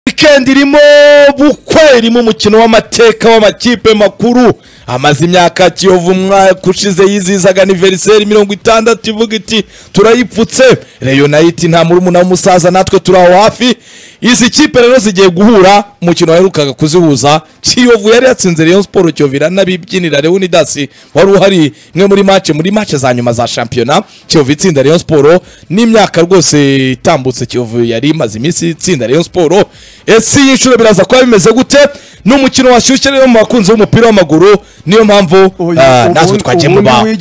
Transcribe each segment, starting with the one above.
wikendi irimo bukwe irimo umukino w'amateka w'amakipe makuru amaze imyaka kiyovu umwaka ushize yizihizaga aniveriseri mirongo itandatu ivuga iti turayipfutse reyonayiti nta murumuna w'umusaza natwe turi aho hafi izi kipe rero zigiye guhura umukino waherukaga kuzihuza kiyovu yari yatsinze rayon siporo kiyovu iranabibyinira leonidasi wari uhari imwe muri mace muri mace za nyuma za shampiyona kiyovu itsinda rayon siporo n'imyaka rwose itambutse kiyovu yari imaze iminsi itsinda rayon siporo ese iyi nshuro biraza kuba bimeze gute ni umukino washyushye rero mu bakunzi b'umupira w'amaguru niyo mpamvu ah, natwe twagiye mu bayobozi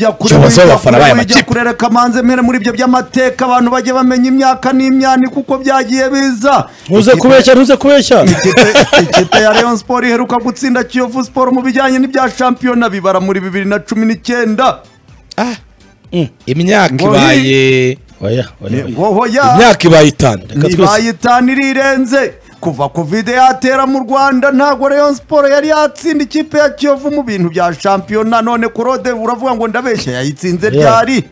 b'abafana b'aya ujya makipe kurereka manze mwere muri ibyo by'amateka abantu bajye bamenya imyaka n'imyani kuko byagiye biza ntuze Ikipe- kubeshya ntuze kubeshya Ikipe- ikipe ya Rayon Sport iheruka gutsinda Kiyovu Sport mu bijyanye n'ibya shampiyona bibara muri bibiri na cumi n'icyenda Ah, mm, imyaka Ngo ibaye oya oya oya. woho ya imyaka ibaye itanu reka Ni- twese ibaye itanu irirenze kuva kovide yatera mu rwanda ntabwo Rayon Sport yari yatsinda ikipe ya Kiyovu mu bintu bya shampiyona none kurode uravuga ngo ndabeshya yayitsinze Yeah. ryari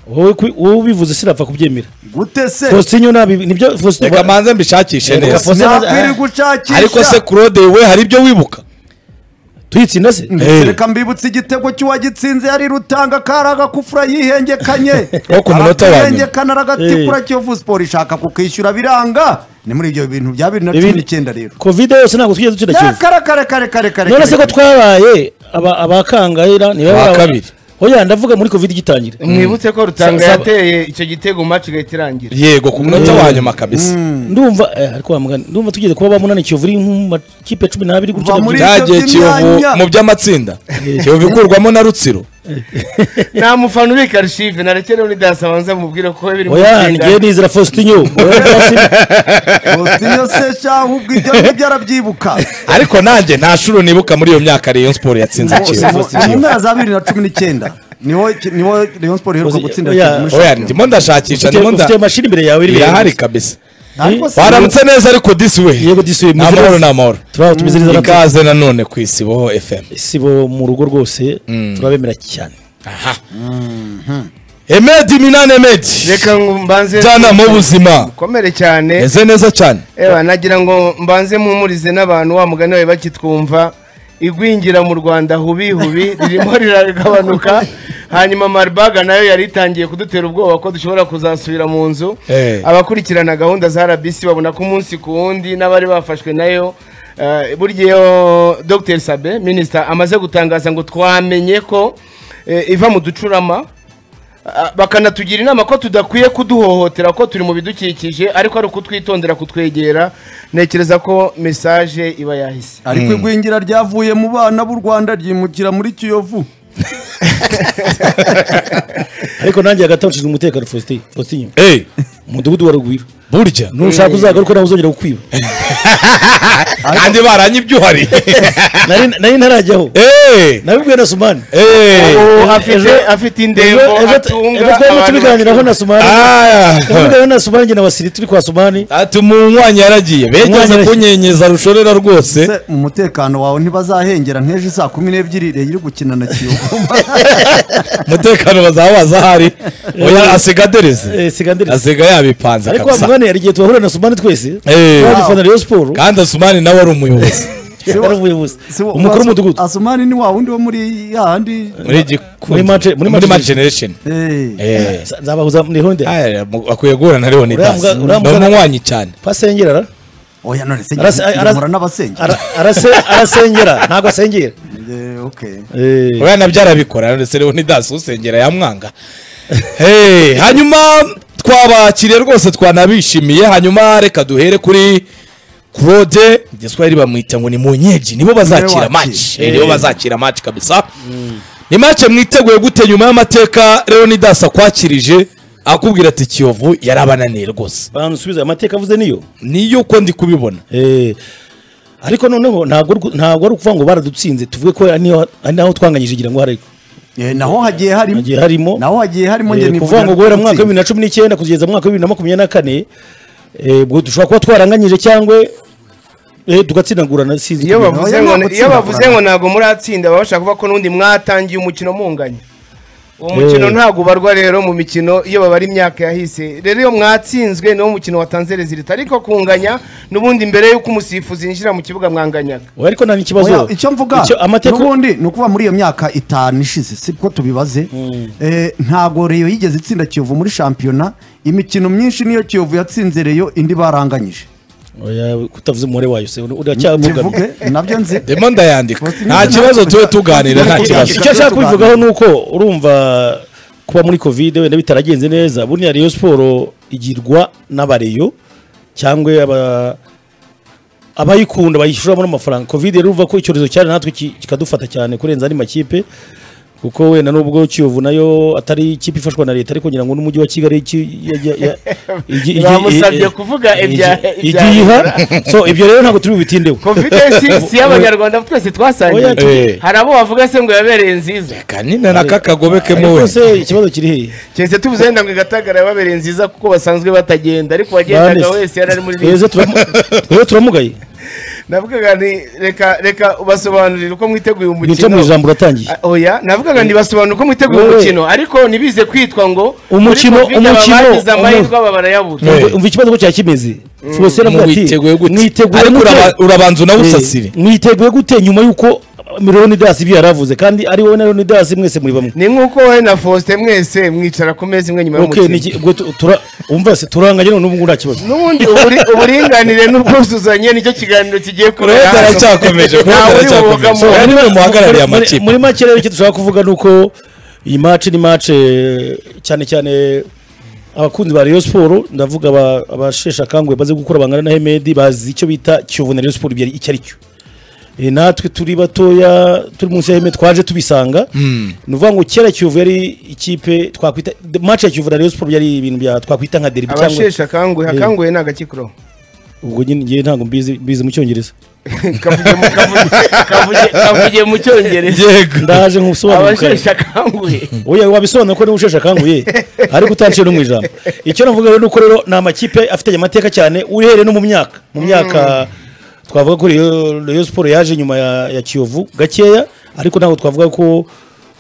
wowe ku- wowe ubivuze sinapfa kubyemera gute se fositinyo ntabi nibyo fositinyo reka manze mbishakishe Reka neza fo- nakwiri ariko se gushakisha kurode we hari ibyo wibuka tuyitsinda se Eh. reka mbibutse igitego cy'uwagitsinze yari rutanga karaga kufura yihengekanye Wo ku munota wa nyuma. arahengekana aragatikura kiyovu siporo ishaka kukishyura biranga ni muri ibyo bintu bya bibiri na cumi n'icyenda rero kovide yose ntabwo tujya dutsinda kiyovu kare kare kare kare kare none se ko kare. twabaye aba- abakangahera niba Aba yaba- kabiri. oya ndavuga muri kovide igitangira mwibutse ko rutanga Sa- sa- yateye icyo gitego mu match igahita irangira yego ku munota wa nyuma kabisa ndumva eh, ariko wa mugani ndumva tugeze kuba ba munani kiyovu iri nk'amakipe cumi n'abiri gutya Kuva muri- ndabyina. byagiye ibyo kiyovu by'imyanya. mu by'amatsinda kiyovu ikurwamo na rutsiro nta mufana ubika arishive narekere unidasi abanza mubwire ko biri mu oya itsinda. ngiye nizera fositinyo oya ndabasima. Faustin se sha ahubwo ibyo ngibyo arabyibuka ariko nanjye nta shuro nibuka muri iyo myaka rayon siporo yatsinze Mu- kiyovu mu mpera za bibiri na cumi n'icyenda niho niho rayon siporo iheruka gutsinda Oya, Kiyovu muri oya shampiyona. ndimo ndashakisha ndimo ufite nda mashini imbere yawe iri imbere irahari yawe. kabisa Ariko se- waramutse neza ariko disi we yego disuye ni amahoro ni amahoro turaho tumeze neza natwe. ikaze nanone ku isibo fm sibo mu rugo rwose turabemera cyane emedi minani emedi reka ngo mbanze njyanama w'ubuzima komere cyane meze neza cyane Ewa, nagira ngo mbanze mpumurize n'abantu wa mugani wawe bakitwumva igwingira mu rwanda hubi hubi ririmo riragabanuka hanyuma maribaga nayo yari itangiye kudutera ubwoba ko dushobora kuzasubira mu nzu Eh. abakurikirana gahunda za rbc babona ko umunsi ku wundi n'abari bafashwe nayo eh, burya iyo dr sabe minisita amaze gutangaza ngo twamenye ko eh, iva mu ducurama Ah, bakanatugira inama ko tudakwiye kuduhohotera ko turi mu bidukikije ariko ari ukutwitondera kutwegera ntekereza ko mesaje iba yahise ariko igwingira ryavuye mu bana b'u rwanda ryimukira muri kiyovu ariko nanjye hagati aho nshinzwe umutekano Faustin Faustin eee umudugudu wa rugwiro burya nushaka uzagaruka nawe uzongera kukwiba kandi baranyibyuhari Nari- nari ntarajyaho eee nabibwiwe na sumani eee Ubu afite ejo- afite indembo Ejo- ejo- atunga ejo twari abantu tubiganiraho na bacuruza. sumani tubiganiraho na sumani njye na wasiri turi kwa sumani ati umunywanyi yaragiye Umunywanyi begeze yaragiye. kunyenyeza rushorera rwose Se, umutekano wawe ntibazahengera nk'ejo saa kumi n'ebyiri Rayon iri gukina na kiyovu umutekano bazaba bazi ahari oya asigadereze Eh, sigandiriza asiga yabipanze ariko wa kabisa mugani hari igihe tuhahurira na sumani twese Eh. twabifana rero siporo kandi asumani nawe ari umuyobozi yari umuyobozi umukuru w'umudugudu asumani ni wa wundi wo muri ya handi muri Gikundi. Muri Match- muri muri Match match generation Eh, eee nzabahuza muri honde akwiye guhura na leonidas Uramuga- ni uramuga- umunywanyi cyane pasengera ara- oya none se Arase- arase- ngira n'abasengera ara- arase- arasengera ntabwo asengera Eh, okay. Eh. uriya nabyo arabikora ndetse leonidas usengera yamwanga Hey, hanyuma twabakiriye rwose twanabishimiye hanyuma reka duhere kuri claude igiswahili bamwita ngo ni munyeji nibo bazakira Niwe wakira. match Eh, nibo bazakira match kabisa ni match mwiteguye gute nyuma y'amateka leonidas akwakirije akubwira ati kiyovu yarabananiye rwose bantu subiza amateka avuze niyo niyo uko ndi kubibona Eh, ariko noneho ntabwo ari uku- ntabwo ari ukuvuga ngo baradutsinze tuvuge ko ari niho- ari naho twanganyije igira ngo hariko Eh, naho hagiye harimo hagiye harimo naho hagiye harimo njye eh, nifuza kuvuga ngo guhera mu mwaka gutsinda. wa bibiri na cumi n'icyenda kugeza mu mwaka wa bibiri na makumyabiri na kane eh, ubwo dushobora kuba twaranganyije cyangwa eh, tugatsinagurana sinzi iyo kubera. bavuze Oya, ngo ntabwo iyo tsinda bavuze ngo ntabwo muratsinda baba bashaka kuvuga ko n'undi mwatangiye umukino munganya uwo mukino ntabwo ubarwa rero mu mikino iyo babara imyaka yahise rero iyo mwatsinzwe niwo mukino watanze rezilita ariko kunganya n'ubundi mbere y'uko umusifuzi yinjira mu kibuga mwanganyaga Oya, ariko nta n'ikibazo Oya, icyo mvuga amateka n'ubundi ni ukuvuga muri iyo myaka itanu ishize siko tubibaze Eh, ntabwo reyo yigeze itsinda kiyovu muri shampiyona imikino myinshi niyo kiyovu yatsinze reyo indi baranganyije Oya, kutavuze umubare wayo se uracyabugamye kivuge nabyo nzi ndimo ndayandika nta kibazo tube tuganira nta kibazo icyo nshaka kubivugaho ni uko urumva kuba muri kovide wenda bitaragenze neza buriya reyo siporo igirwa n'abareyo cyangwa aba- abayikunda bayishoramo n'amafaranga kovide rero uva ko icyorezo cyari natwe ki- kikadufata cyane kurenza andi makipe kuko wenda nubwo kiyovu nayo atari ikipe ifashwa na leta ariko ngira ngo n'umujyi wa kigali ki- ya- ya- ya- igi- igi- Bamusabye kuvuga igi- ibya- ibya igiyiha so ibyo rero ntabwo turi bubitindeho covidensi si iy'abanyarwanda twese twasangiye Oya, tu- hari abo bavuga se ngo yabereye nziza kanina na kakagobekemo we rwose ikibazo kiri hehe keretse tuvuze wenda ngo igatagara yababereye nziza kuko basanzwe batagenda ariko uwagendaga Bane, wese yari ari muri twese turamu- twese turamugaye navugaga nti reka reka ubasobanurire uko mwiteguye bica mu umukino ijambo uratangiye Ah, oya navugaga ntibasobanura uko mwiteguye Wowe. umukino ariko ntibize kwitwa ngo Umukino- muri Covid umukino- abagize umu- amahirwe aba barayabura Eh. Umva- umva ikibazo ko cyari kimeze fose aravuga ati mwiteguye gute mwiteguye ariko gute?" uraba- urabanza unawusasire Eh, mwiteguye gute nyuma y'uko miliyonidasi ibyo yari avuze kandi ari wowe na miliyonidasi mwese muri bamwe ni nk'uko wowe na faustin mwese mwicara ku meza imwe nyuma Okay, ni y'umukino iki- ubwo tu- tura- umva se turanganye none n'ubu nta kibazo n'ubundi uburi- uburinganire n'ubwuzuzanye nicyo kiganiro kigiye kubera kurega hano aracyakomeje kurega Ntawe uri aracyakomeje bubogamo. ari we muhagarariye Muri- muri- amakipe muri make rero icyo dushaka kuvuga ni uko iyi maci ni maci cyane cyane abakunzi ba Rayon Sport ndavuga aba- abasheshe akanguhe baze gukura bangana na Hemedi bazi icyo bita Kiyovu na Rayon Sport ibyo ari- icyo ari cyo Eh, natwe turi batoya turi munsi ya Hemedi twaje tubisanga ni ukuvuga ngo kera Kiyovu yari ikipe twakwita maci ya Kiyovu na Rayon Sport byari ibintu bya twakwita nka derby cyangwa abasheshe akanguhe Eh. akanguhe ni agakikiro ubwo nyine njye ntabwo mbizi mbizi mu cyongereza kavuge mu- kavuge- kavuge- kavuge mu cyongereza yego ndaje nkusobanura abasheshe akanguhe Oya wabisobanura ko niwe usheshe akanguye ariko utanciye no mu ijambo icyo navuga rero ni uko rero ni amakipe afite amateka cyane uhereye no mu myaka mu myaka twavuga ko Rayon- Rayon Sport yaje nyuma ya, ya Kiyovu gakeya ariko ntabwo twavuga ko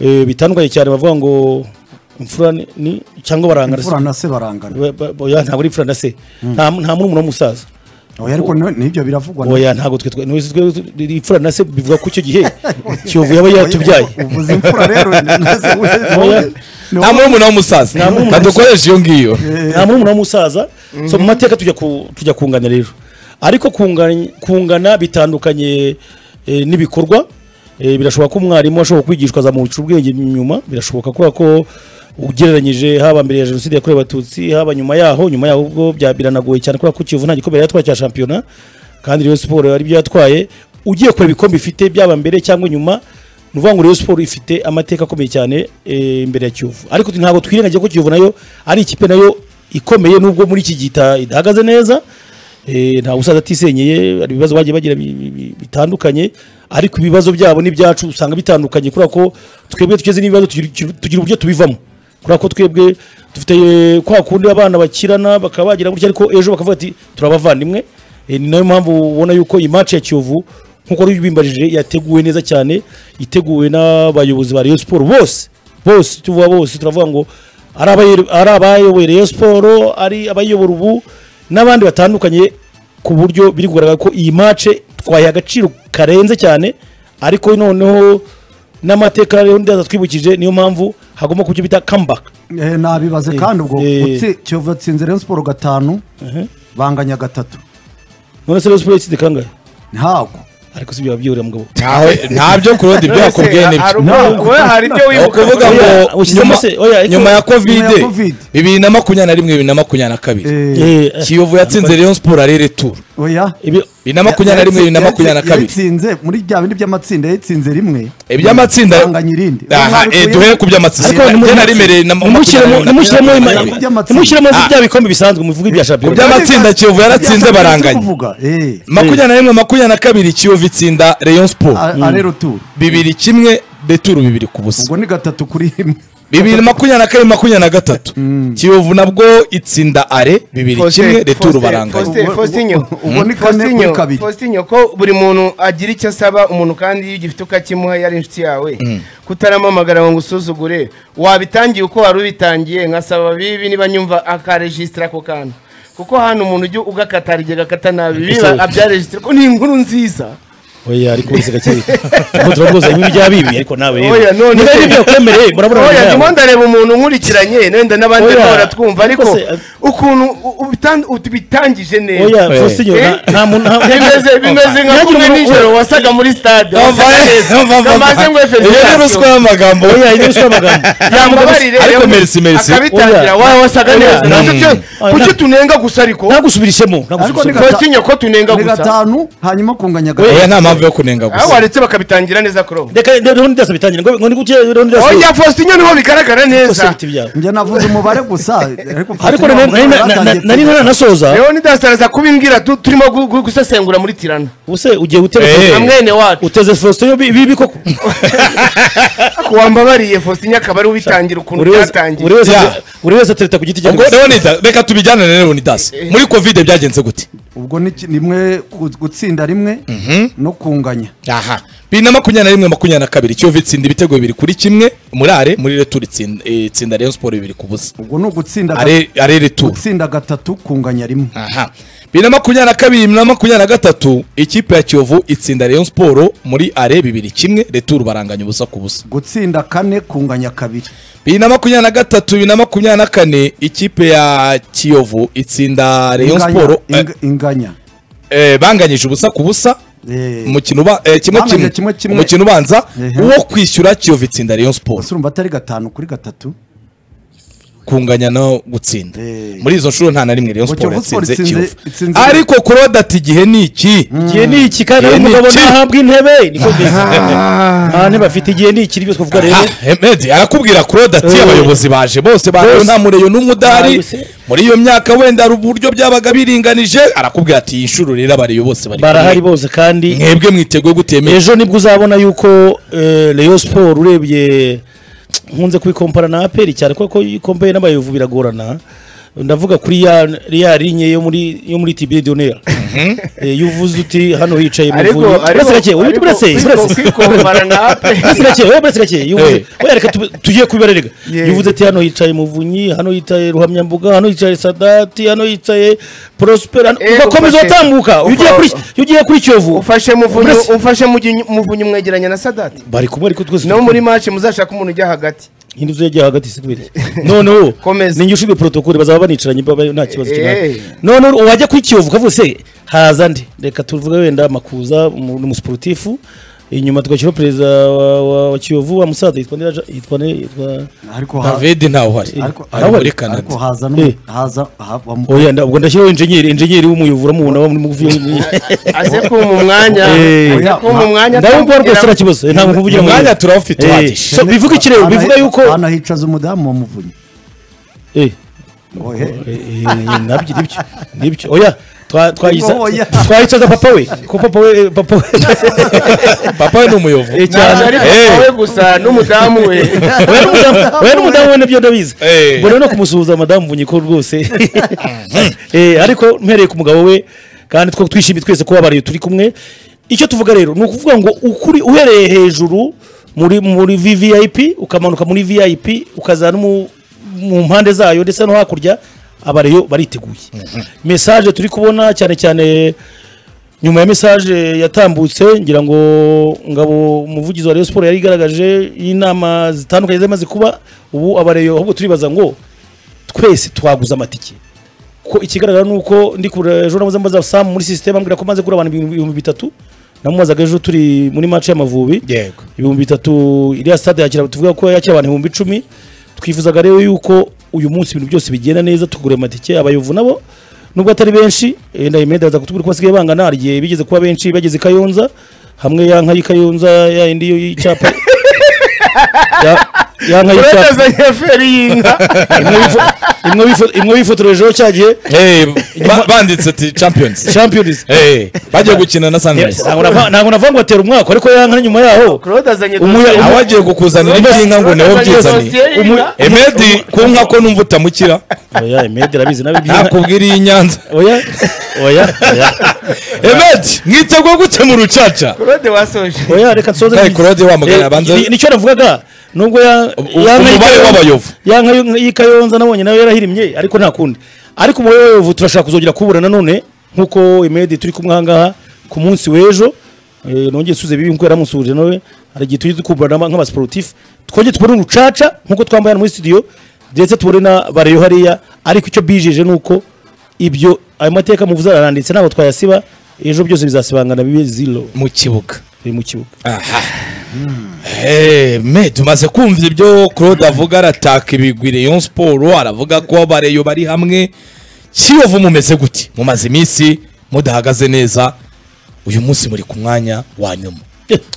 eh, bitandukanye cyane bavuga ngo imfura ni- ni cyangwa barangana imfura na se barangana Ba- ba- oya, ntabwo ari imfura na se nta nta murumuna w'umusaza oya ariko ni- nibyo biravugwa na- oya ntabwo twe twe n'ubu twe- twe- imfura na se bivuga ko icyo gihe Kiyovu yaba yaratubyaye uvuze imfura rero naze Oya. we- ni nta wowe- murumuna w'umusaza Nta murumuna kadukoresha iyo ngiyo nta murumuna w'umusaza so mu mateka tujya ku- tujya kungana rero ariko kungana- kungana bitandukanye eh, n'ibikorwa Eh, birashoboka ko umwarimu ashobora kwigishwa azamuca ubwenge nyuma birashoboka kubera ko ugereranyije haba mbere ya jenoside yakorewe abatutsi haba nyuma yaho nyuma yaho ubwo bya- biranagoye cyane kubera ko kiyovu nta gikombe yari yatwaye cya shampiyona kandi Rayon Sport ari byo yatwaye ugiye kureba ibikombe ifite byaba mbere cyangwa nyuma ni ukuvuga ngo Rayon Sport ifite amateka akomeye cyane eh, imbere ya Kiyovu ariko ntabwo twirengagiye ko Kiyovu nayo ari ikipe nayo ikomeye nubwo muri iki gihe ita- idahagaze neza eh, nta busaza atisenyeye hari ibibazo bagiye bagira bi- bi- bi- bitandukanye ariko ibibazo byabo n'ibyacu usanga bitandukanye kubera ko twebwe tugeze n'ibibazo tugira- tugira uburyo tubivamo kubera ko twebwe dufite eh, kwa kundi abana bakirana bakaba bagira gutya ariko ejo bakavuga ati turabavandimwe Eh, ni nayo mpamvu ubona yuko iyi match ya Kiyovu nkuko wari ubimbarije yateguwe neza cyane iteguwe n'abayobozi ba Rayon Sport bose bose tuvuga bose turavuga ngo ari abayo- ari abayoboye Rayon Sport ari abayobora ubu n'abandi batandukanye ku buryo biri kugaragara ko iyi match twayiha agaciro karenze cyane ariko noneho n'amateka rero ndaza twibukije niyo mpamvu hagomba kuba icyo bita comeback Eh, nabibaze kandi ubwo Eh. utsi- kiyovu yatsinze Rayon siporo gatanu banganya gatatu none se Rayon Sport yatsinze kangahe ntabwo ariko si byo babyihorera mugabo Ntaho- ntabyo kurodi ibyo yakubwiye nibyo we hari ibyo ni wibuka ukuvuga Oya, ngo ushyizemo nyuma- se, oya, icyo- nyuma ya Nyuma kovide ya Covid. bibiri na makumyabiri na rimwe bibiri na makumyabiri na kabiri Eh, Eh, eh, kiyovu yatsinze rayon siporo arere turu oya ibyo bibiri na makumyabiri na rimwe bibiri na makumyabiri na kabiri yatsinze muri bya bindi by'amatsinda yayitsinze rimwe iby'amatsinda banganya irindi aha eh, duhere ku by'amatsinda Ariko njye nari mereye na nimushyiremo nimushyiremo makumyabiri na ima- rimwe. nimushyiremo Ah. bya bikombe bisanzwe muvuge ibya ku shampiyona by'amatsinda kiyovu yaratsinze baranganya baranganya makumyabiri na rimwe makumyabiri na kabiri kiyovu itsinda rayon siporo arero turu bibiri kimwe returu bibiri ku busa ubwo ni gatatu kuri rimwe bibiri makumyabiri na kane makumyabiri na gatatu kiyovu nabwo itsinda are bibiri kimwe returu baranganya Faustin- Ubu- ubu ni kane kuri kabiri. fositinyo ko buri muntu agira icyo asaba umuntu kandi iyo ugifite ukakimuha yari inshuti yawe kutaramamagara ngo ngusuzugure wabitangiye uko wari ubitangiye nkasaba bibi niba nyumva akaregisitira ako kantu kuko hano umuntu ujya ugakata hari igihe agakata nabi biba Sorry. abyaregisitira ko ni inkuru nziza oya ariko wese gakeye ntabwo turavuze ibi bya bibi ariko nawe rero Oya, none- niba ari ibyo akwemereye murabona oya nyuma ndimo yaho. ndareba umuntu nkurikiranye wenda n'abandi Oya. bahora twumva ariko Ariko se- ukuntu u- ubitan- utubitangije neza oya Eh. faustin Eh? nta- nta muntu nta- bimeze bimeze nka Nyagira kumwe umuntu- nijoro wasaga muri stade wasaga neza. Kamaze ngo iyo ni ruswa felicitasiyo y'amagambo oya iyi ni ruswa y'amagambo yambabarire Ariko rero, merci, merci. akabitangira Oya. wawe wasaga Oya. neza Nazo Mm. cyo- Oya, kuki nta- tunenga gusa ariko ntagusubirishemo ariko ni ntagusubirishemo gata- Faustin ko tunenga ni gusa gatanu hanyuma kunganya oya gatatu nta mpamvu yo kunenga aho gusa waretse bakabitangira neza kuro reka rero rero ndasa bitangire ngo ngo ni gutya rero ndasa oya Faustin niho bigaragara kose neza biti byawe njye navuze umubare gusa ariko ariko Faustin nari- nari- wavuze nari- batangiye nari kwiga. ntaranasoza rero nidasaraza kubimbwira tu- turimo gu- gu- gusesengura muri tirana ubuse ugiye uteze Eh. na mwene wacu uteze faustin yo bi- bibi koko Ariko wambabariye Faustin akaba ari ubitangira ukuntu Buri wese- byatangiye buri wese Yeah. ate- buri wese atereta ku giti cye ubwo Leonidas, reka tubijyane na leonidas muri kovide byagenze gute ubwo ni ki- ni rimwe gu- gutsinda rimwe no kunganya aha bibiri na makumyabiri na rimwe makumyabiri na kabiri kiyovu itsinda ibitego bibiri kuri kimwe muri are muri returu itsinda eh, itsinda rayon siporo bibiri ku busa ubwo ni ugutsinda ga- are are returu gutsinda gatatu kunganya rimwe aha bibiri na makumyabiri na kabiri bibiri na makumyabiri na gatatu ikipe ya kiyovu itsinda rayon siporo muri are bibiri kimwe returu baranganya ubusa ku busa gutsinda kane kunganya kabiri bibiri na makumyabiri na gatatu bibiri na makumyabiri na kane ikipe ya kiyovu itsinda rayon Inganya- siporo eh, ing- inganya eh, banganyije ubusa ku busa Eh, umukino uba eh, kimwe Banganya kimwe kimwe kimwe. umukino ubanza Ehe. uwo kwishyura kiyovu itsinda rayon siporo ese urumva atari gatanu kuri gatatu kunganya no gutsinda Eh. muri izo nshuro nta na rimwe rayon Ngo siporo Kiyovu Sport yatsinze itsinze- kiyovu itsinze- ariko kurode ati igihe ni iki igihe ni iki kandi Igihe rero ni umugabo iki. ntahabwa intebe niko mbizi nta ntebe afite igihe ni iki byose kuvuga rero Ah, Ahmed, arakubwira Claude ati Eh. abayobozi baje bose barayo Bose. nta mureyo n'umwe udahari Nawe se. muri iyo myaka wenda hari uburyo byabaga biringanije arakubwira ati iyi nshuro rero abareyo bose bari barahari kumwe. bose kandi mwebwe mwiteguye gutemera ejo nibwo uzabona yuko eh, Rayon Sport urebye nkunze kubikompara na APR cyane kuko iyo ukomboye n'abayovu biragorana ndavuga kuri ya ya linye yo muri yo muri TB Donner Eh, iyo uvuze uti hano hicaye ariko muvunyi ariko buretse gake uyu ariko buretse kwiko- buretse kwikompara na ape buretse gake wowe buretse gake iyo uvuze Eh. oya reka tube- tugiye kubibara rega Yeah. iyo uvuze ati hano hicaye muvunyi hano hicaye ruhamyambuga hano hicaye sadati hano hicaye prospera Eh, ugakomeza ufashe- utambuka iyo ugiye kuri iyo ugiye kuri kiyovu ufashe muvunyi Buretse. ufashe mujyi- muvunyi mwegeranya na sadati bari kumwe ariko twese no muri match muzashaka umuntu ujya hagati indi nzu yagiye hagati sikwiriye noneho Komeza. ninjye ushinzwe protokole bazaba banicaranye baba nta kibazo kinani Eh. noneho wajya kuri kiyovu ukavuga se haza ndi reka tuvuge wenda makuza umu- ni umusiporutifu inyuma tugashyiraho perezida wa, wa, wa kiyovu wa musaza yitwa nde- yitwa nde- yitwa ariko ha- David ntawe ariko ari muri ariko- Canada ariko haza Eh. n'u- haza ha- bamu- oya nda- ubwo ndashyiraho injenyeri injenyeri w'umuyovura mubona wa muri mugufi aze kumpa umwanya Eh. aze kumpa umwanya ndabumva rwose nta kibazo eh, ntabwo mvugira mu umwanya mwanya turawufite uhagije so bivuga iki rero Hana- bivuga yuko hano hicaza umudamu wa muvunyi eh Ohe. Eh, eh, nabyo nibyo nibyo oya twa- twayisa- Oya. twayicaza papa we ko papa we eh, papa we papa we ni umuyovu Eh, cyane cyane ari Eh. papa we gusa n'umudamu we Oya n'umudamu- oya n'umudamu we nabyo ndabizi Eh. ubwo rero no kumusuhuza madamu bunyiko rwose Eh, ariko mpereye ku mugabo we kandi two twishimiye twese ko wabariye turi kumwe icyo tuvuga rero ni ukuvuga ngo ukuri uhereye hejuru muri muri vvip ukamanuka muri vip ukaza no mu- mu mpande zayo ndetse no hakurya abareyo bariteguye mesaje turi kubona cyane cyane nyuma ya mesaje yatambutse ngira ngo ngabo umuvugizi wa Rayon Sport yari igaragaje y'inama zitandukanye zamaze kuba ubu abareyo ahubwo turibaza ngo twese twaguze amatike ko ikigaragara ni uko ndi kure ejo namuze mbaza Sam muri sisiteme ambwira ko maze kugura abantu ibihumbi- ibihumbi bitatu namubazaga ejo turi muri match y'amavubi yego ibihumbi bitatu iriya stade yakira tuvuga ko yakira abantu ibihumbi icumi twifuzaga rero yuko uyu munsi ibintu byose bigenda neza tugura amatike abayovu nabo nubwo atari benshi eh, ndayimenda baza kutubwira ko basigaye bangana hari igihe bigeze kuba benshi bageze i kayonza hamwe ya nka y'i kayonza ya indi y'icyapa ya, ya nka y'icyapa uretezanye feri y'inka imwe bivu- imwe bifo- imwe bifotorejeho cya gihe Hey, ba- banditse ati champions champions Hey, bagiye gukina na sunrise ntabwo nava- ntabwo navuga ngo atera umwaka ariko yanka nyuma yaho claude azanye Umuya- dosiye. aho wagiye kukuzanira iby'inka ngo niho Claude azanye byizaniye dosiye y'inka. emedi ku nka ko numva utamukira oya imedi arabizi nawe iby'inka- nakubwira iyi nyanza oya oya oya emedi mwitegwa gute mu rucaca claude wasoje oya reka nsoze Hey, Claude wamagana Eh, abanza- ni- nicyo navugaga nubwo ya- U- yanka umubare y'ikayonza- w'abayovu. yanka y'u- y'ikayonza nabonye nawe yarahirimye ariko nta kundi ariko umubare w'abayovu turashaka kuzongera kuwubura nanone nk'uko imedi turi kumwe ahangaha ku munsi w'ejo Eh, nongeye suze bibi nk'uko yaramusuhuje nawe hari igihe tujye dukubura nk'abasiporutifu twongere tubone urucaca nk'uko twambaye hano muri studio ndetse tubone na bareyo hariya ariko icyo bijeje ni uko ibyo ayo mateka muvuze araranditse ntabwo twayasiba ejo byose bizasibangana bibe zero mu kibuga biri mu kibuga aha Eh, me tumaze kumva ibyo claude avuga arataka ibigwi rayon siporo aravuga ko abareyo bari hamwe kiyovu mumeze gute mumaze iminsi mudahagaze neza uyu munsi muri ku mwanya wa nyuma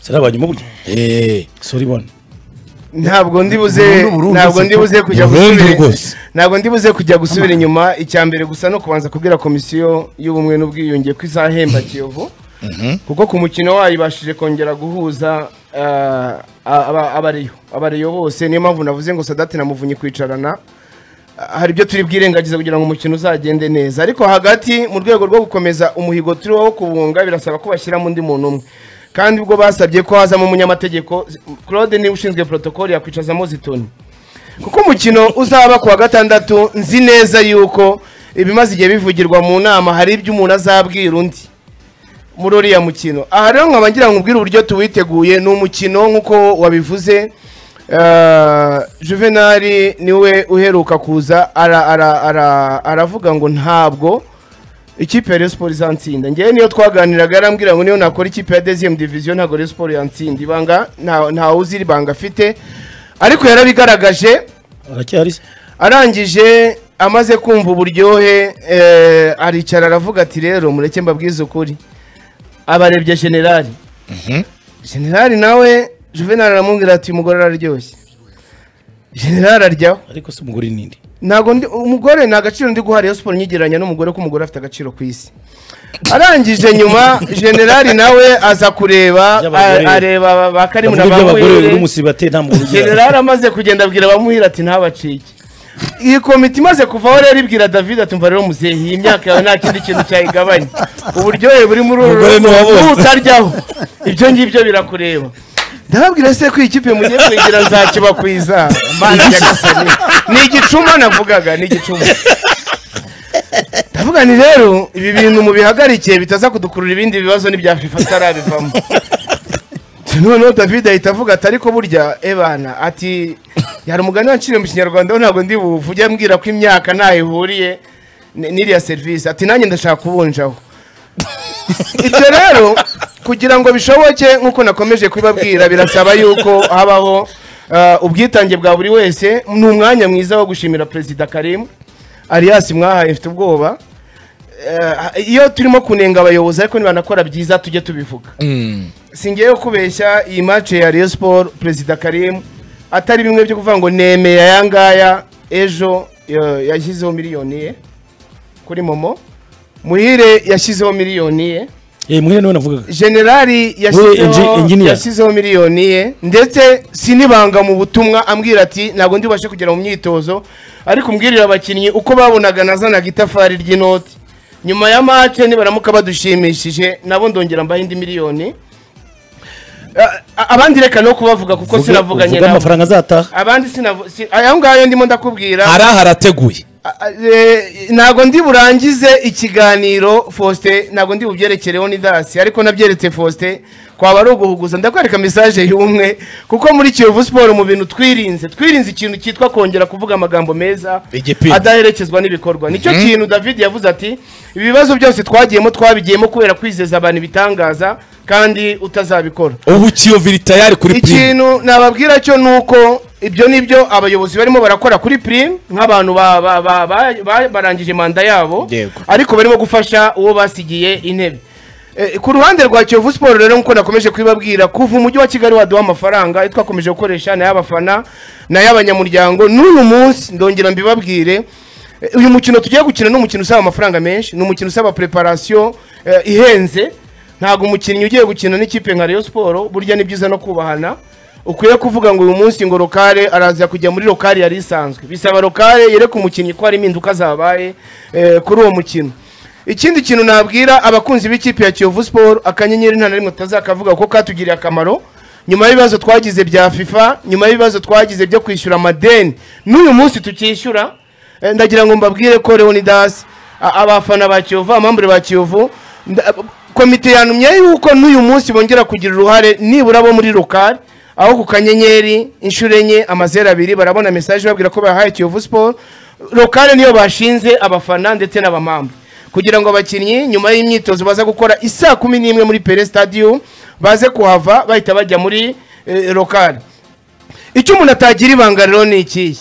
sari abanyuma burya Eh, sori bone ntabwo ndibuze Burundu, Burundu, ntabwo siko. ndibuze kujya Burundu gusubira rwose. ntabwo ndibuze kujya gusubira inyuma icya mbere gusa no kubanza kubwira komisiyo y'ubumwe n'ubwiyunge ko izahemba kiyovu kuko ku mukino wayo ibashije kongera guhuza ah, aba- abariyo abariyo bose niyo mpamvu navuze ngo sadati na muvunyi kwicarana hari ibyo turi bwirengagize kugira ngo umukino uzagende neza ariko hagati mu rwego rwo gukomeza umuhigo turiho wo kubunga birasaba ko bashyiramo undi muntu umwe kandi ubwo basabye ko hazamo umunyamategeko claude niwe ushinzwe protokoli yakwicazamo zitoni kuko umukino uzaba ku wa gatandatu nzi neza yuko ibimaze igihe bivugirwa mu nama hari ibyo umuntu azabwira undi muri uriya mukino aha rero nkaba ngira ngo ubwire uburyo tuwiteguye ni umukino nk'uko wabivuze eh, juvenali niwe uheruka kuza ara- ara- ara- aravuga ngo ntabwo ikipe ya Rayon Sport izansinda ngewe niyo twaganiraga yarambwira ngo niyo nakora ikipe ya deuxième division ntabwo Rayon Sport yantsinda ibanga nta- ntawe uzi iri banga afite ariko yarabigaragaje aracyari se arangije amaze kumva uburyohe eh, aricara aravuga ati rero mureke mbabwize ukuri abarebye generali generali nawe juvenali aramubwira ati umugore araryoshye generali aryaho ariko se umugore nindi ntabwo ndi umugore nta gaciro ndi guha Rayon Sport nyigereranya n'umugore ko umugore afite agaciro ku isi arangije nyuma generali nawe aza kureba By'abagore. a- areba ba karimu na ndavuga iby'abagore Bamwere. n'umusibate nta mugore ugira generali amaze kugenda abwira abamuhira ati ntabacike iyi komite imaze kuvaho rero ibwira david ati mva rero muzehe iyi myaka yawe nta kindi kintu cyayigabanya uburyohe buri muri uru Umugore rugo ntiwabonye. n'utaryaho ibyo ngibyo birakureba ndababwira se ko iyi kipe mugiye kwigira nzakibakwiza mana nyagasani ni igicuma navugaga ni igicuma ndavuga ni rero ibi bintu mubihagarike bitaza kudukurura ibindi bibazo n'ibya fifa atarabivamo noneho david ahita avuga ati ariko burya ebana ati yari umugani wanciriye mu kinyarwanda we ntabwo ndi buvuge ambwira ko imyaka ntaho ihuriye n- n'iriya serivisi ati nanjye ndashaka kubunjaho ibyo rero kugira ngo bishoboke nk'uko nakomeje kubibabwira birasaba yuko habaho ah, ubwitange bwa buri wese ni umwanya mwiza wo gushimira perezida karimu alias mwahaye mfite ubwoba Eh, iyo turimo kunenga abayobozi ariko nibanakora byiza tujye tubivuga singeyeho kubeshya iyi match ya Rayon Sport Perezida Karim atari bimwe byo kuvuga ngo nemeye aya ngaya ejo eh, yashyizeho miliyoni ye kuri momo muhire yashyizeho miliyoni ye eh muhe niwe navugaga generali engi- yashyizeho engineer. yashyizeho miliyoni ye ndetse sinibanga mu butumwa ambwira ati ntabwo ndibashe kugera mu myitozo ariko umbwirira abakinnyi uko babonaga nazanaga itafari ry'inoti nyuma ya mace nibaramuka badushimishije nabo ndongera mbaho indi miliyoni A- a- abandi reka no kubavuga kuko sinavuganye uvuga nabo amafaranga azataha abandi sinavu si- ayo ngayo ndimo ndakubwira hari aho arateguye A- a- eh, ntabwo ndi burangize ikiganiro Faustin ntabwo ndi bubyerekereho ni dasi ariko nabyeretse Faustin kwaba ari uguhuguza ndakwereka message y'umwe kuko muri Kiyovu Sport mu bintu twirinze twirinze ikintu cyitwa kongera kuvuga amagambo meza Igipimo. adaherekezwa n'ibikorwa nicyo kintu David yavuze ati ibibazo byose twagiyemo twabigiyemo kubera kwizeza abantu ibitangaza kandi utazabikora ubu kiyovu iri tayari kuri prime ikintu nababwira cyo ni uko ibyo ni byo abayobozi barimo barakora kuri prime nk'abantu ba- ba- ba- ba- ba- barangije manda yabo Yego. ariko barimo gufasha uwo basigiye intebe Eh, ku ruhande rwa kiyovu siporo rero nk'uko nakomeje kubibabwira kuva umujyi wa kigali waduha amafaranga ayo twakomeje gukoresha n'ay'abafana n'ay'abanyamuryango n'uyu munsi ndongera mbibabwire Eh, uyu mukino tugiye gukina ni umukino usaba amafaranga menshi ni umukino usaba preparation eh, ihenze ntabwo umukinnyi ugiye gukina n'ikipe nka Rayon Sport burya ni byiza no kubahana ukwiye kuvuga ngo uyu munsi ngo lokale araza kujya muri lokale yari isanzwe bisaba lokale yereka umukinnyi ko hari impinduka zabaye eh, kuri uwo mukino ikindi kintu nabwira abakunzi b'ikipe ya kiyovu siporo akanyenyeri nta na rimwe tutazakavuga kuko katugiriye akamaro nyuma y'ibibazo twagize bya fifa nyuma y'ibibazo twagize byo kwishyura amadeni n'uyu munsi tukishyura eh, ndagira ngo mbabwire ko leonidas a- abafana ba kiyovu abamambure ba kiyovu nda- komite yantumye yuko n'uyu munsi bongera kugira uruhare nibura bo muri lokale aho ku kanyenyeri inshuro enye amazeru abiri barabona mesaje babwira ko bahaye kiyovu siporo lokale niyo bashinze abafana ndetse n'abamambu kugira ngo abakinnyi nyuma y'imyitozo baza gukora isaa kumi n'imwe muri pere stadium baze kuhava bahita bajya muri eh, lokale icyo umuntu atagira ibanga rero ni ikihe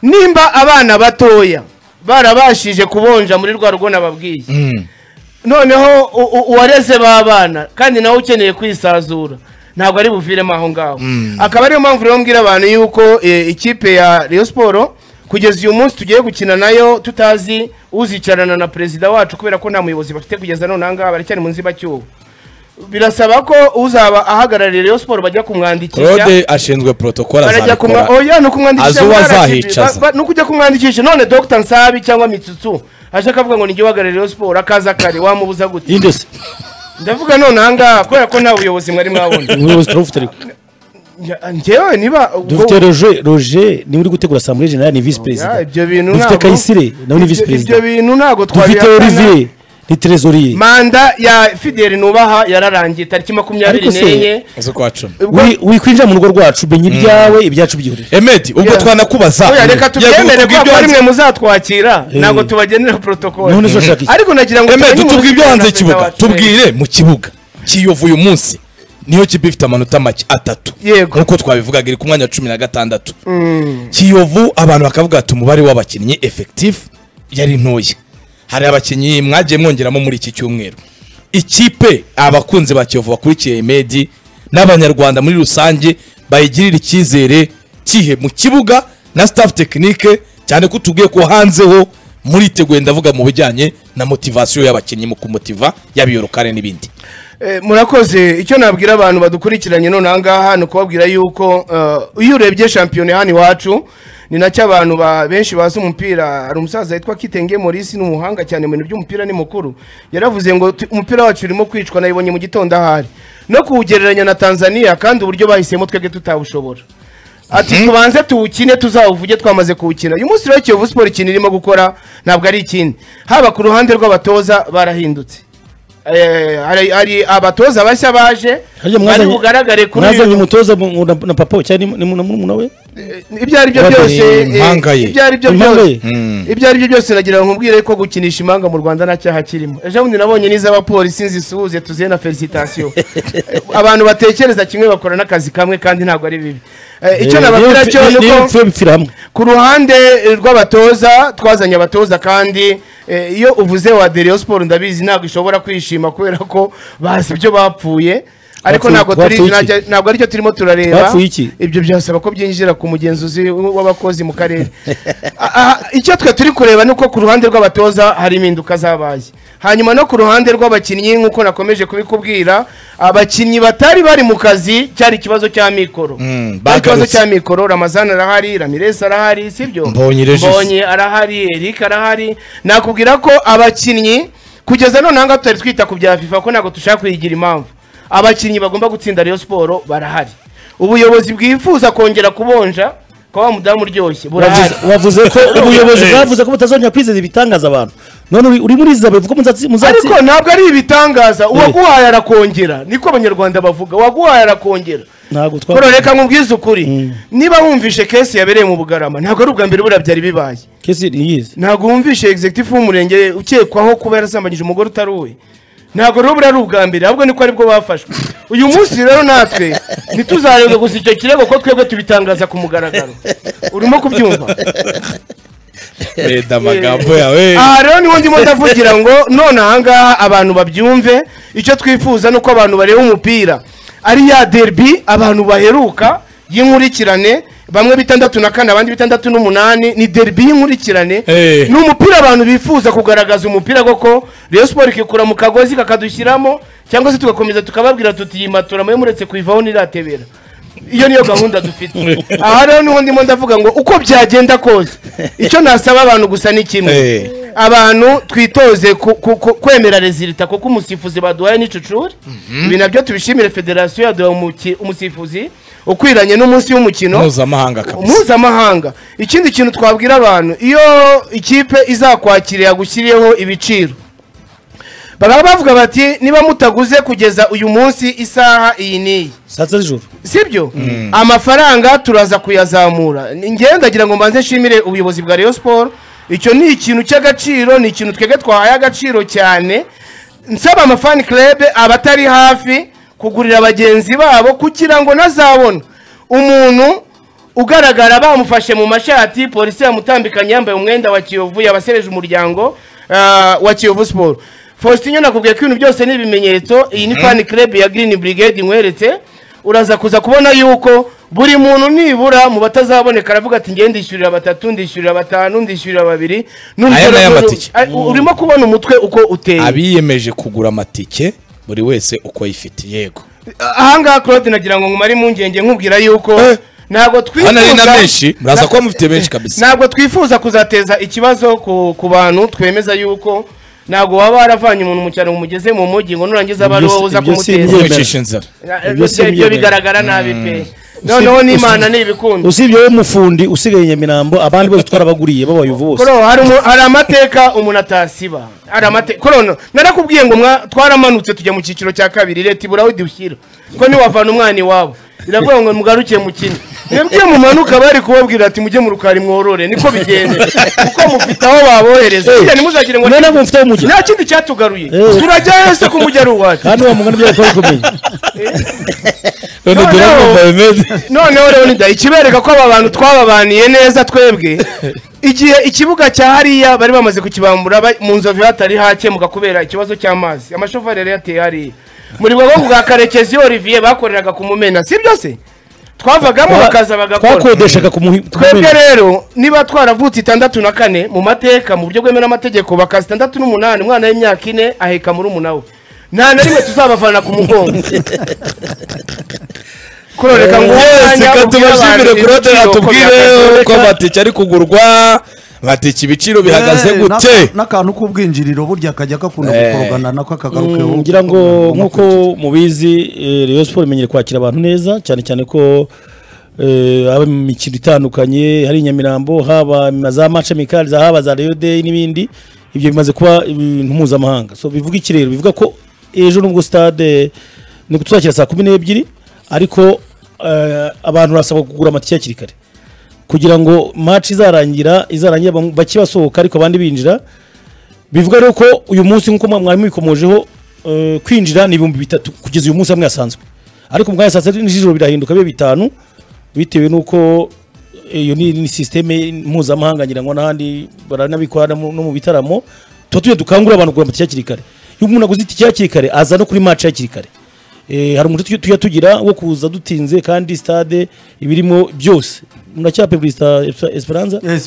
nimba abana batoya barabashije kubonja muri rwa rugo nababwiye noneho u- u- uwareze b'abana kandi nawe ukeneye kwisazura ntabwo ari buviremo aho ngaho akaba ariyo mpamvu rero mbwira abantu yuko eh, ikipe ya Rayon siporo kugeza uyu munsi tugiye gukina nayo tutazi uzicarana na perezida wacu kubera ko nta muyobozi bafite kugeza none aha ngaha baracyari mu nzibacyuho birasaba ko uzaba ahagarariye Rayon siporo bajya kumwandikisha claude ashinzwe protocole barajya kumwa azabikora oya ni ukumwandikisha Azi uwo barashije. azahicaza. Ba- ba- ni ukujya kumwandikisha none dr nsabi cyangwa mitsutsu aje akavuga ngo nijye uhagarariye Rayon siporo akaza kare wamubuza gute yinde se ndavuga none ahangaha kubera ko nta buyobozi mwari mwabona umuyobozi turawufite ariko Njya- njyewe niba ubwo- dufite roger roger niwe uri gutegura asambure generale ni visi Ya, perezida ibyo bintu dufite ntabwo- kayisire nawe ni visi Ibyo- ibyo perezida bintu ntabwo dufite twabihakana. olivier ni trezoriye manda ya fideli nubaha yararangiye tariki makumyabiri Ariko se- n'enye z'ukwa cumi ubwo- Wi- wikwinjira mu rugo rwacu menya ibyawe ibyacu byihurire emedi ubwo Yeah. twanakubaza Oya, reka tubyemere Yaguye ko kubw'ibyo hari hanze- mwe muzatwakira Eh. ntabwo tubagenera protocol None zo ushaka iki? ariko nagira ngo emedi tumenye tubwire ibyo umuyobozi hanze na perezida y'ikibuga wacu. tubwire mu kibuga kiyovu uyu munsi niyo kipe ifite amanota make atatu Yego. nk'uko twabivugaga iri ku mwanya wa cumi na gatandatu kiyovu abantu bakavuga ati umubare w'abakinnyi efekitifu yari ntoya hari abakinnyi mwagiye mwongeramo muri iki cyumweru ikipe abakunzi ba kiyovu bakurikiye medi n'abanyarwanda muri rusange bayigirira icyizere kihe mu kibuga na staff tekinike cyane ko tubwiye ko hanzeho muriteguye ndavuga mu bijyanye na motivasiyo y'abakinnyi mu kumotiva yaba iyo rukare n'ibindi Eh, murakoze icyo nabwira abantu badukurikiranye none aha ngaha ni ukubabwira yuko eh, iyo urebye shampiyona hano iwacu ni nacyo abantu ba- benshi bazi umupira hari umusaza witwa kitenge morisi ni umuhanga cyane mu bintu by'umupira ni mukuru yaravuze ngo "Tu- umupira wacu urimo kwicwa nayibonye mu gitondo ahari no kuwugereranya na tanzania kandi uburyo bahisemo twebwe tutawushobora ati tubanze tuwukine tuzawuvuge twamaze kuwukina uyu munsi rero kiyovu siporo ikintu irimo gukora ntabwo ari ikindi haba ku ruhande rw'abatoza barahindutse Eh, hari- hari abatoza bashya baje Harya bari mwazanye- bugaragare kuri mwazanye uyu- umutoza mu- na na papa we cyangwa ni- ni mu- na murumuna we ibyo ari byo Bari byose eh, impanga ye. ibyo ari byo Impanga byose ye? ibyo ari byo byose nagira ngo nkubwire ko gukinisha impanga mu rwanda nta cyaha kirimo ejo bundi nabonye n'iz'abapolisi nzisuhuze tuzihe na felicitasiyo Eh, abantu batekereza kimwe bakora n'akazi kamwe kandi ntabwo ari bibi Eh, icyo Eh, nababwira niyo cyo mpfi- ni niyo uko mpfi bipfira hamwe ku ruhande eh, rw'abatoza twazanye abatoza kandi eh, iyo uvuze wa Rayon Sport ndabizi ntabwo ishobora kwishima kubera ko bazi ibyo bapfuye ariko Bapfuye- ntabwo turi bapfuye iki? najya- ntabwo aricyo turimo turareba Bapfuye iki? ibyo byasaba ko byinjira ku mugenzuzi w'abakozi mu karere Ah, ah, icyo twe turi kureba ni uko ku ruhande rw'abatoza hari impinduka zabaye hanyuma no ku ruhande rw'abakinnyi nk'uko nakomeje kubikubwira abakinnyi batari bari mu kazi cyari ikibazo cya mikoro Mm, Cyari ikibazo bagarutse. cya mikoro ramazan arahari ramirez arahari sibyo Mbonyi Regis. mbonye arahari eric arahari nakubwira ko abakinnyi kugeza none ahangaha tutari twita ku bya fifa ko ntabwo dushaka kuyigira impamvu abakinnyi bagomba gutsinda Rayon siporo barahari ubuyobozi bwifuza kongera kubonja kwa wa mudamu uryoshye burahari Wavuze- wavuze ko ubuyobozi Eh. bwavuze ko butazongera kwizeza ibitangaza abantu none uri- uri muri zabe bivuga muzatsi muzatsi ariko ntabwo ari ibitangaza uwaguhaye arakongera niko abanyarwanda bavuga uwaguhaye arakongera ntabwo twa Paul, reka nkubwize ukuri niba wumvishe kesi yabereye mu bugarama ntabwo ari ubwa mbere buriya byari bibaye kesi niyizi ntabwo wumvishe executive w'umurenge ukekwaho kuba yarasambanyije umugore utari uwe ntabwo rero buriya ari ubwa mbere ahubwo niko aribwo bafashwe uyu munsi rero natwe ntituzarenga gusa icyo kirego ko twebwe tubitangaza ku mugaragaro urimo kubyumva reda amagambo yawe aha rero niho ndimo ndavugira ngo none ahangaha abantu babyumve icyo twifuza ni uko abantu bareba umupira ari ya derbi abantu baheruka y'inkurikirane bamwe bitandatu na kane abandi bitandatu n'umunani ni derby y'inkurikirane Eh. ni umupira abantu bifuza kugaragaza umupira koko Rayon Sport ikikura mu kagozi kakadushyiramo cyangwa se tugakomeza tukababwira tuti iyi matora mwe muretse kuyivaho ntiratebera iyo niyo gahunda dufite aha rero niho ndimo ndavuga ngo uko byagenda kose icyo nasaba abantu gusa ni kimwe Eh. abantu twitoze ku- ku- ku- kwemera rezilita kuko umusifuzi baduhaye n'icucuri ibi nabyo tubishimire federasiyo yaduhaye umuki- umusifuzi ukwiranye n'umunsi w'umukino mpuzamahanga kabisa mpuzamahanga ikindi kintu twabwira abantu iyo ikipe izakwakira yagushyiriyeho ibiciro baba bavuga bati niba mutaguze kugeza uyu munsi isaha iyi n'iyi saa sita z'ijoro sibyo amafaranga turaza kuyazamura Ni- njyewe ndagira ngo mbanze nshimire ubuyobozi bwa Rayon Sport icyo ni ikintu cy'agaciro ni ikintu twebwe twahaye agaciro cyane nsaba amafani club abatari hafi kugurira bagenzi babo kugira ngo nazabona umuntu ugaragara bamufashe mu mashati polisi yamutambikanye yambaye umwenda wa kiyovu yabasereje umuryango ah, wa kiyovu siporo faustin nakubwiye ko ibintu byose ni ibimenyetso iyi ni fani club ya green brigade nkweretse uraza kuza kubona yuko buri muntu nibura mu batazaboneka aravuga ati ngende ndishyurira batatu ndishyurira batanu ndishyurira babiri Aya ni ay'amatike. Ay- urimo kubona umutwe uko uteye abiyemeje kugura amatike buri wese uko yifite yego ahangaha claude nagira ngo ngumare impungenge nkubwira yuko Eh. ntabwo twifuza hano ari na benshi muraza kuba mufite benshi kabisa ntabwo twifuza kuzateza ikibazo ku, ku bantu twemeza yuko ntabwo waba waravanye umuntu mu cyaro ngo umugeze mu mujyi ngo nurangiza aba ari wowe Ibyo si- uza ibyo si kumuteza imyembe. mwicisha inzara Na- ibyo si ibyo ibyo imyembe. bigaragara nabi pe noneho Usi- n'imana usi- ntibikunda usibye wowe mufundi usigaye nyamirambo abandi bose twarabaguriye b'abayovu bose Koro, hari umu- hari amateka umuntu atasiba hari amateka koro narakubwiye ngo mwa- twaramanutse tujya mu cyiciro cya kabiri leta ibura aho idushyira ko niwavana umwana iwabo iravuga ngo mugaruke mukine mwebwe mumanuka bari kubabwira ati mujye mu rukari mworore niko bigenda kuko mufite aho babohereza Eh, Burya ntimuzagire ngo noneho mufite aho mujya nta kindi cyatugaruye Eh. turajyayo se ko mujya ari uwacu kandi uwo mugani byawe twari kumenya none Noneho- turabumva bimeze noneho rero nida ikibereka ko aba bantu twababaniye neza twebwe igihe ikibuga cya hariya bari bamaze kukibambura ba- mu nzovu hatari hakemuka kubera ikibazo cy'amazi amashoferi yari yateye hariya muri bwo bwa karekezi olivier bakoreraga ku mumena si byose twavagamo bakaza bagakora twakodeshaga ku muhi- ku twebwe mumena. rero niba twaravutse itandatu na kane mu mateka mu buryo bwemewe n'amategeko bakaza itandatu n'umunani umwana w'imyaka ine aheka muri umunawe nta na rimwe tuzabafana ku mugongo kuroreka ngo wese katubashimire kurode atubwire uko amatike ari kugurwa amatike ibiciro bihagaze Eh, gute n'aka- n'akantu k'ubwinjiriro burya kajya gakunda Eh. gukorogana nako Mm, akagarukeho ngira ngo nk'uko mubizi eh, Rayon Sport imenyere kwakira abantu neza cyane cyane ko eh, haba mu mikino itandukanye hari i Nyamirambo haba za match amicales haba za Rayon Day n'ibindi ibyo bimaze kuba ibintu mpuzamahanga so bivuga iki rero bivuga ko ejo nubwo stade ni tuzakira saa kumi n'ebyiri ariko eh, abantu barasabwa kugura amatike hakiri kare kugira ngo match izarangira izarangira bam- bake basohoka ariko abandi binjira bivuga rero ko uyu munsi nk'uko mwari mubikomojeho eh, kwinjira ni ibihumbi bitatu kugeza uyu munsi hamwe hasanzwe ariko mu kanya saa sita n'ijoro birahinduka bibe bitanu bitewe n'uko iyo ni ni sisiteme mpuzamahanga ngira ngo n'ahandi baranabikora no mu- no mu bitaramo tuba tujya dukangurira abantu kugura amatike hakiri kare iyo umuntu aguze itike hakiri kare aza no kuri maci hakiri kare Eh, hari umuco tujya- tujya tugira wo kuza dutinze kandi stade ibirimo byose muracyape perezida esperanza Eh,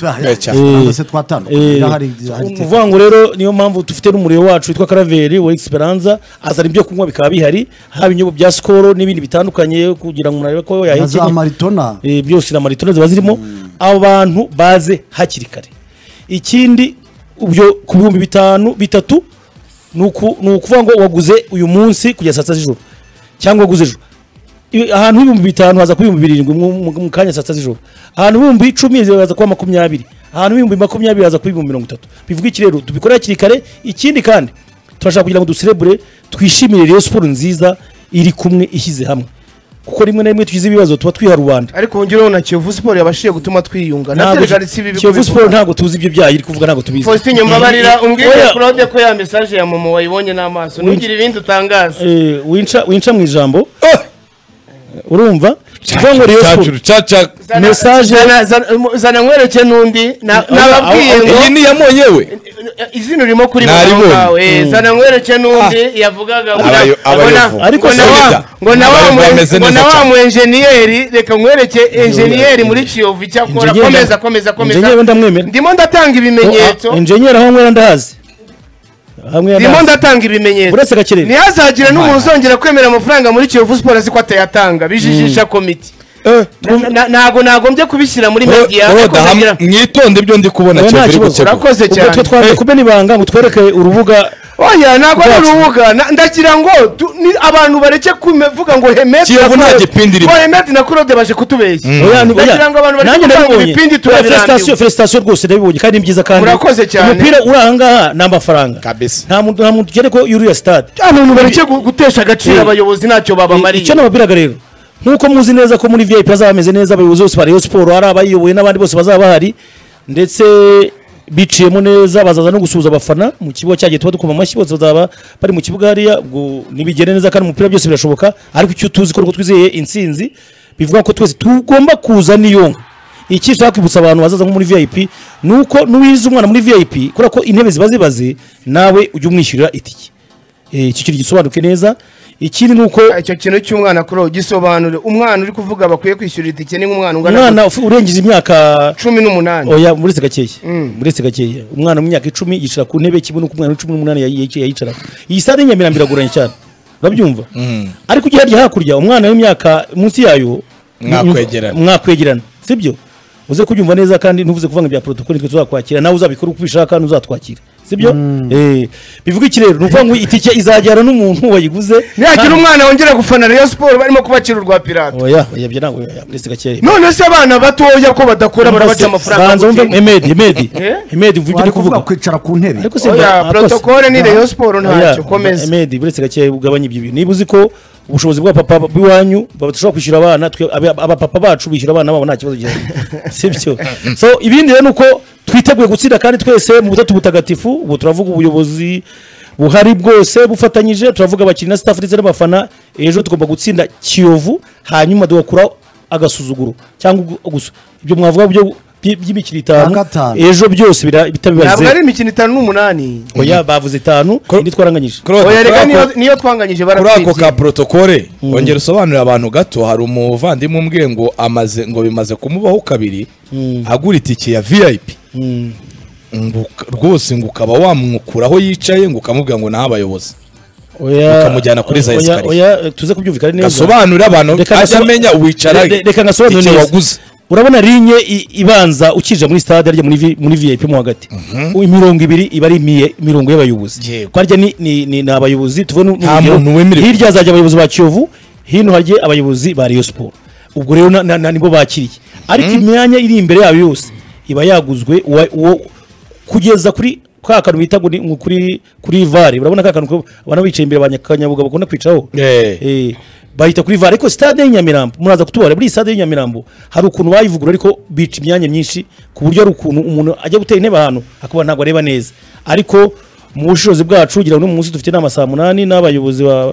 se twatandukanye eh, hari hari ni ukuvuga ngo rero niyo mpamvu dufite n'umuriro wacu witwa karaveri wa esperanza azana ibyo kunywa bikaba bihari haba ibinyobwa bya sikoro n'ibindi bitandukanye kugira ngo unarebe na ko za yahekenye maritona Eh, byose na maritona ziba zirimo abantu baze hakiri kare ikindi ubyo ku bihumbi bitanu bitatu ni uku- ni ukuvuga ngo waguze uyu munsi kugeza saa sita z'ijoro cyangwa waguze ejo I- ahantu h'ibihumbi bitanu haza kuba ibihumbi birindwi mu- mu mu kanya saa sita z'ijoro ahantu h'ibihumbi icumi haza kuba makumyabiri ahantu h'ibihumbi makumyabiri haza kuba ibihumbi mirongo itatu bivuga iki rero tubikore hakiri kare ikindi kandi turashaka kugira ngo duserebure twishimire rero siporo nziza iri kumwe ishyize hamwe kuko rimwe na rimwe tugize ibibazo tuba twiha rubanda ariko wongeraho na kiyovu siporo yabashije gutuma twiyunga ntabwo naterega si ibi Kiyovu Sport ntabwo tuzi ibyo byayo iri kuvuga ntabwo tubizi faustin nyambabarira umbwire Oya. claude ko ya mesaje ya momo wayibonye n'amaso ntugire ibindi utangaza Eh, winca winca mu ijambo urumva kuvuga ngo Rayon Sports caca Message- zana- zana- zana nkwereke n'undi na- nababwiye aho- ngo iyi ni iyamonyewe izina urimo kuri Naribonye. mugabo wawe zana nkwereke n'undi yavugaga ngo Abayo- na- ngo na- abayovu. Ariko ngo na se- wa- ngo na wa Abayovu mwe- bameze ngo na neza wa cyane. mu enjeniyeri reka nkwereke enjeniyeri muri kiyovu icyo akora Enjeniyeri- komeza komeza komeza enjeniyeri ndamwemera. ndimo ndatanga ibimenyetso enjenyeri aho mwera ndahazi hamwe ndimo ndatanga ibimenyetso uretse gakirere ntihazagire n'umuntu uzongera kwemera amafaranga muri kiyovu siporo azi ko atayatanga bijijisha komiti Na- na- ntago nagombye kubishyira muri media ariko ndagira- mwitonde ibyo ndi kubona Oya, kiyovu nta iri kibazo. gutegura urakoze cyane twe twaje kumena ibanga ngo twereke urubuga oya ntabwo ari Ubwacu. urubuga Na- ndagira ngo tu- ni abantu bareke kuvuga ngo hemedi Kiyovu nta gipindi irimo. hemedi na kurode baje kutubeshya Oya, ni- oya. ndagira ngo abantu bareke Nanjye kuvuga ngo nabibonye. ibipindi Oya, felicitasiyo turabirambiwe felicitasiyo rwose ndabibonye kandi ni byiza kandi Murakoze cyane. umupira uri ahangaha ni amafaranga Kabisa. nta muntu nta muntu ugere ko yuriya sitade abantu bareke gu- gutesha agaciro Eh. abayobozi ntacyo babamariye icyo nababwiraga rero nk'uko muzi neza ko muri vip bazaba bameze neza abayobozi bose ba rayon siporo ari abayiyoboye n'abandi bose bazaba bahari ndetse biciyemo neza bazaza no gusuhuza abafana mu kibuga cyagiye tuba dukoma amashyi bose bazaba bari mu kibuga hariya ubwo nibigende neza kandi umupira byose birashoboka ariko icyo tuzi ko nkuko twizeye intsinzi bivuga ko twese tugomba kuza niyonka iki nshaka kwibutsa abantu bazaza nko muri vip ni uko n'uwize umwana muri vip kubera ko intebe ziba zibaze nawe ujya umwishyurira itike Eh, iki kintu gisobanuke neza ikindi ni uko icyo kintu cy'umwana kuri ubu gisobanure umwana uri kuvuga bakwiye kwishyura itike ni nk'umwana ungana umwana ufu- urengeje imyaka cumi n'umunani oya uretse gakeya uretse gakeya umwana mu myaka icumi yicara ku ntebe kimwe n'uko umwana w'icumi n'umunani yayi- yayi- yayicaramo iyi sare y'inyamirambo iragoranye cyane urabyumva ariko ujya harya hakurya umwana w'imyaka munsi yayo Mwakwegerana. mwakwegerana sibyo uze kubyumva neza kandi ntuvuze kuvuga ngo bya protokoli twe tuzakwakira nawe uzabikora uko ubishaka kandi uzatwakira sibyo Eh, bivuga iki rero ni ukuvuga ngo itike izajyana n'umuntu wayiguze nihagira kandi- umwana wongera gufana rayon siporo barimo kubakira urwa pirata oya oya byo ntabwo oya, uretse gakeya none se abana batoya ko badakura barabaca Banza amafaranga wumve gutya. Hemedi, Hemedi. Eh? Hemedi, mvuge wari kuvuga uri kuvuga. kwicara ku ntebe Ariko se Oya, mba- akose. protocole ni Rayon Sports Oya, ntacyo, komeza. Hemedi, buretse gakeya ugabanye ibyo bintu niba uzi ko ubushobozi bwa papa bw'iwanyu badashobora kwishyura abana twe- aba- abapapa bacu bishyura abana babo nta kibazo gihari sibyo so ibindi rero ni uko twiteguye gutsinda kandi twese mu butatu butagatifu ubu turavuga ubuyobozi buhari bwose bufatanyije turavuga abakinnyi na staff ndetse n'abafana ejo tugomba gutsinda kiyovu hanyuma tugakuraho agasuzuguro cyangwa ugu- gusa ibyo mwavuga byo by- by'imikino itanu Nka gatanu. ejo byose bira- bitabibaze ntabwo ari imikino itanu n'umunani oya bavuze itanu indi twaranganyije Claude, oya kuri reka ako- niyo- niyo twanganyije kuri ako ka baratwibye protokole wongera usobanurira abantu gato hari umuvandimwe umbwiye ngo amaze ngo bimaze kumubaho kabiri agura itike ya vip ngo uka- rwose ngo ukaba wamwukura aho yicaye ngo ukamubwira ngo naho abayobozi oya Ukamujyana kuri za oya- esikariye. oya eh, tuze kubyumvikana neza gasobanurire abantu Reka ajye ngasoma- amenya wicara Re- re- reka ngasobanure itike neza waguze urabona linye i- ibanza ukinjira muri stade arya muri vi- muri vip mo hagati imirongo ibiri iba ari imiye- imirongo y'abayobozi Yego. ko harya ni- ni ni- ni abayobozi tuve nu- Nta n'urugero, muntu wemerewe. hirya hazajya abayobozi ba kiyovu hino hajye abayobozi ba Rayon Sports ubwo rero na- na- na nibo bakiriye ariko imyanya iri imbere yabo yose iba yaguzwe uwa- uwo kugeza kuri ka kantu bita ngo ni ngo kuri kuri vare urabona ka kantu ko abana bicaye imbere ba Kanyabuga bakunda kwicaraho Eh. Eh, bahita kuri vare ariko stade y'inyamirambo muraza kutubara muri iyi stade y'inyamirambo hari ukuntu bayivugurura ariko bica imyanya myinshi ku buryo hari ukuntu umuntu ajya gutera intebe ahantu akaba ntabwo areba neza ariko mu bushobozi bwacu kugira ngo no mu munsi dufite inama saa munani n'abayobozi ba-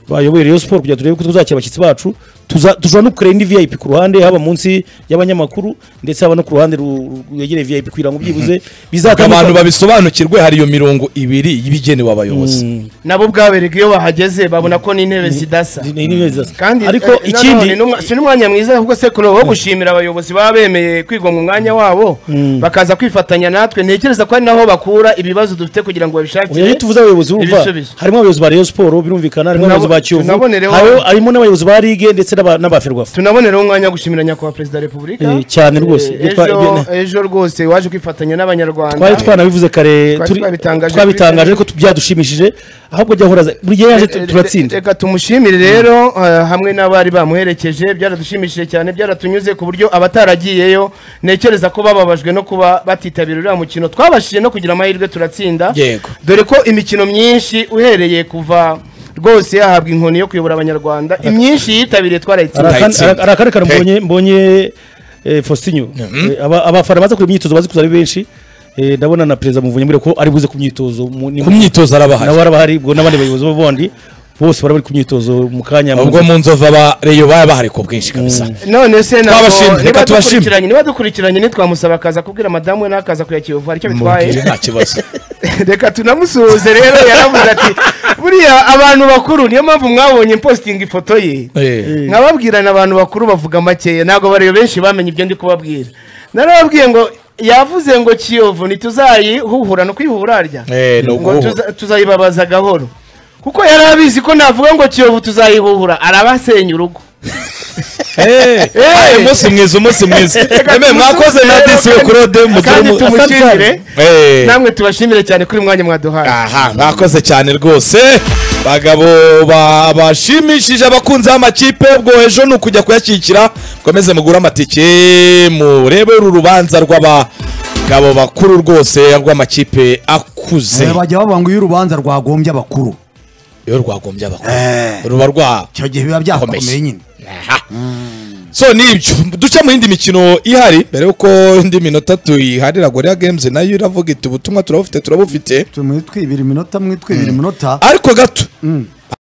bayoboye Rayon Sports kugira turebe ko tuzakira abashyitsi bacu tuza- dushobora no kureba indi VIP ku ruhande haba munsi y'abanyamakuru ndetse haba no ku ruhande ru- rwegereye VIP kugira ngo byibuze bizatandukane- abantu babisobanukirwe hari iyo mirongo ibiri y'ibigenewe abayobozi nabo ubwabereka iyo bahageze babona ko n'intebe zidasa Ni- ni- ni- ni- zidasa. kandi ariko eh, ikindi nanone ni umwa- si n'umwanya mwiza kuko sekuru wo gushimira abayobozi baba bemeye kwigomwa umwanya wabo bakaza kwifatanya natwe ntekereza ko ari naho bakura ibibazo dufite kugira ngo Oya, babishakire iyo tuvuze abayobozi urumva ibisubizo. harimo abayobozi ba Rayon Sports birumvikana harimo Tunabo- abayobozi ba Kiyovu tunabonereho- hariho- harimo n'abayobozi ba Ligue ndetse n'aba- n'abaferwafa tunabonereho umwanya wo gushimira nyakubahwa perezida wa repubulika Eh, cyane rwose. Eh, Ibyo twa- ejo- ibyo- ejo rwose waje kwifatanya n'abanyarwanda twari twanabivuze kare Twari turi- twabitangaje twabitangaje kuri- ariko tu- byadushimishije ahubwo jya horaza buri gihe yaje tu- Re- turatsinda re- reka tumushimire rero eh, hamwe n'abari bamuherekeje byaradushimishije cyane byaratunyuze ku buryo abataragiyeyo ntekereza ko bababajwe no kuba batitabira uriya mukino twabashije no kugira amahirwe turatsinda Yego. dore ko imikino myinshi uhereye kuva rwose yahabwa inkoni yo kuyobora abanyarwanda imyinshi yitabiriye twarayitsinda Ara- arakareka Ndayitsinda. ara, ara, Hey. mbonye mbonye eh, Faustinho Eh, aba- abafana baza kureba imyitozo bazi kuza ari benshi eh, ndabona na perezida muvunyi muri ko ari buze ku myitozo mu- ni- ku myitozo araba nawe ahari arabahari ubwo n'abandi bayobozi b'ubundi bose bari bari ku myitozo mu kanya ubwo mu nzova ba reyo baba bahari ku bwinshi kabisa none se ntabwo- Twabashimye, niba reka tubashime. dukurikiranye niba dukurikiranye nitwamusaba akaza kubwira madamu we n'akaza kuya kiyovu hari icyo bitwaye mubwire nta kibazo reka tunamusuhuze rero yaravuze ati buriya abantu bakuru niyo mpamvu mwabonye mpositinga ifoto ye Eh. nkababwirana abantu bakuru bavuga makeya ntabwo bareba benshi bamenye ibyo ndi kubabwira narababwiye ngo yavuze ngo kiyovu ntituzayihuhura ni ukuyihura harya Eh, ni ngo ukuhuhura. tuza- tuzayibabaza gahoro kuko yari abizi ko navuga ngo kiyovu tuzayihuhura arabasenya urugo Eh, aye, umunsi mwiza umunsi mwiza Emwe, mwakoze na disi we kurode mugire kandi mu- tumushimire Eh. namwe tubashimire cyane kuri uyu mwanya mwaduhaye aha mwakoze cyane rwose bagabo ba- bashimishije abakunzi b'amakipe ubwo ejo ni ukujya kuyashyigikira mukomeze mugure amatike murebe uru rubanza rw'abagabo bakuru rwose rw'amakipe akuze bajya bavuga ngo iyo urubanza rwagombye abakuru iyo rwagombye abakuru Eh. ruba rwa icyo gihe biba Komeza. byakomeye nyine Aha. so ni ibyo duce mu yindi mikino ihari mbere y'uko indi minota tuyiharira gorira games nayo iravuga iti ubutumwa turabufite turabufite tumwe twibira iminota mwe twibira iminota ariko gato